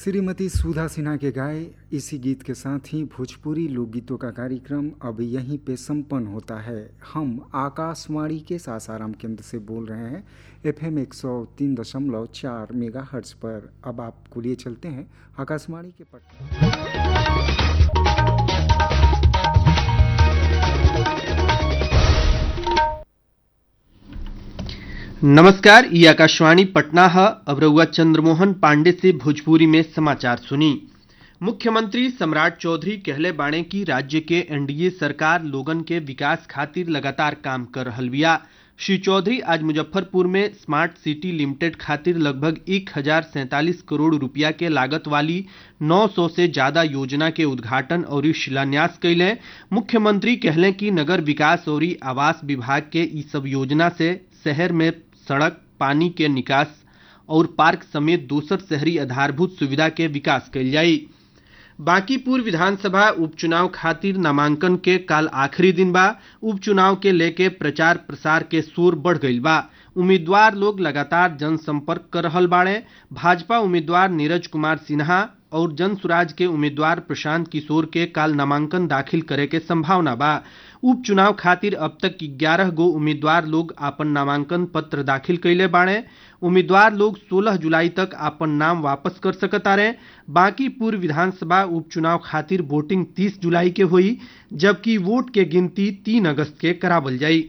श्रीमती सुधा सिन्हा के गाए इसी गीत के साथ ही भोजपुरी लोकगीतों का कार्यक्रम अब यहीं पे संपन्न होता है हम आकाशवाणी के सासाराम केंद्र से बोल रहे हैं एफ एम एक सौ तीन दशमलव चार मेगा हर्ट्ज पर अब आपको लिए चलते हैं आकाशवाणी के पटना नमस्कार ये आकाशवाणी पटना है अब रउआ चंद्रमोहन पांडे से भोजपुरी में समाचार सुनी मुख्यमंत्री सम्राट चौधरी कहले बाणे की राज्य के एनडीए सरकार लोगन के विकास खातिर लगातार काम कर रहल बिया श्री चौधरी आज मुजफ्फरपुर में स्मार्ट सिटी लिमिटेड खातिर लगभग एक हजार सैंतालीस करोड़ रुपया के लागत वाली 900 से ज्यादा योजना के उद्घाटन और शिलान्यास कैले मुख्यमंत्री कहले कि नगर विकास और आवास विभाग के ई सब योजना से शहर में सड़क पानी के निकास और पार्क समेत दोसर शहरी आधारभूत सुविधा के विकास कैल जाई बांकीपुर विधानसभा उपचुनाव खातिर नामांकन के काल आखिरी दिन बा उपचुनाव के लेके प्रचार प्रसार के शोर बढ़ गईल बा उम्मीदवार लोग लगातार जनसंपर्क कर रहल बाड़े भाजपा उम्मीदवार नीरज कुमार सिन्हा और जन सुराज के उम्मीदवार प्रशांत किशोर के काल नामांकन दाखिल करे के संभावना बा उपचुनाव खातिर अब तक ग्यारह गो उम्मीदवार लोग आपन नामांकन पत्र दाखिल कैले बाड़े उम्मीदवार लोग 16 जुलाई तक आपन नाम वापस कर सकतारे बाकी पूर्व विधानसभा उपचुनाव खातिर वोटिंग 30 जुलाई के हुई जबकि वोट के गिनती 3 अगस्त के करावल जाई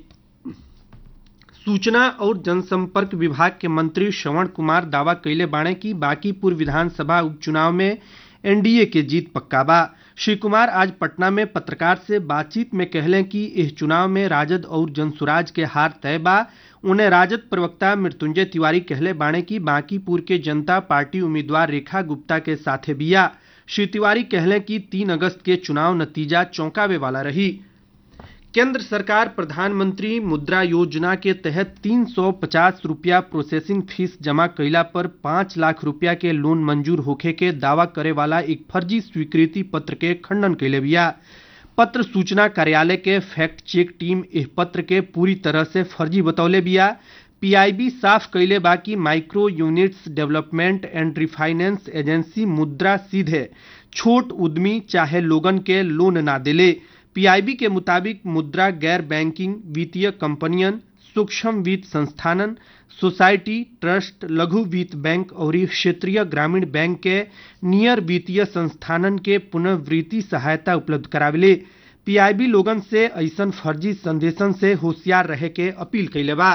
सूचना और जनसंपर्क विभाग के मंत्री श्रवण कुमार दावा कैले बाणे की बांकीपुर विधानसभा उपचुनाव में एनडीए के जीत पक्का बा श्री कुमार आज पटना में पत्रकार से बातचीत में कहले कि इस चुनाव में राजद और जनसुराज के हार तय बा उन्हें राजद प्रवक्ता मृत्युंजय तिवारी कहले बाणे की बांकीपुर के जनता पार्टी उम्मीदवार रेखा गुप्ता के साथे बिया श्री तिवारी कहले कि तीन अगस्त के चुनाव नतीजा चौंकावे वाला रही केंद्र सरकार प्रधानमंत्री मुद्रा योजना के तहत 350 रुपया प्रोसेसिंग फीस जमा कैला पर 5 लाख रुपया के लोन मंजूर होखे के दावा करे वाला एक फर्जी स्वीकृति पत्र के खंडन कैले बिया पत्र सूचना कार्यालय के फैक्ट चेक टीम इस पत्र के पूरी तरह से फर्जी बतौले बिया पीआईबी साफ कैले बा कि micro units development and refinance agency Mudra सीधे छोट उद्यमी चाहे लोगन के लोन ना दिले पीआईबी के मुताबिक मुद्रा गैर बैंकिंग वित्तीय कंपनियन सूक्ष्म वित्त संस्थानन सोसाइटी ट्रस्ट लघु वित्त बैंक और क्षेत्रीय ग्रामीण बैंक के नियर वित्तीय संस्थानन के पुनर्वृत्ति सहायता उपलब्ध करावेले पीआईबी लोगन से ऐसन फर्जी संदेशन से होशियार रहे के अपील कैले बा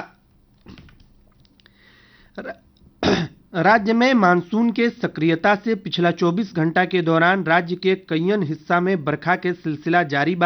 राज्य में मानसून के सक्रियता से पिछला 24 घंटा के दौरान राज्य के कईयन हिस्सा में बरखा के सिलसिला जारी बा